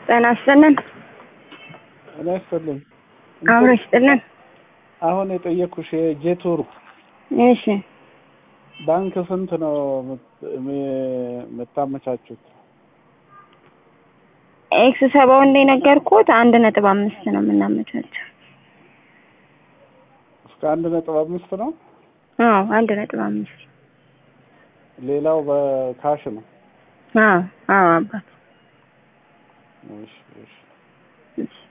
ጤና ይስጥልን። ጤና ይስጥልኝ። አብሮ ይስጥልን። አሁን የጠየኩሽ የጄቱር እሺ ባንክ ስንት ነው የምታመቻቹት? ኤክስ ሰባው እንደነገርኩት አንድ ነጥብ አምስት ነው የምናመቻቸው። እስከ አንድ ነጥብ አምስት ነው። አዎ አንድ ነጥብ አምስት ሌላው በካሽ ነው። አዎ አዎ አባት እሺ እሺ እሺ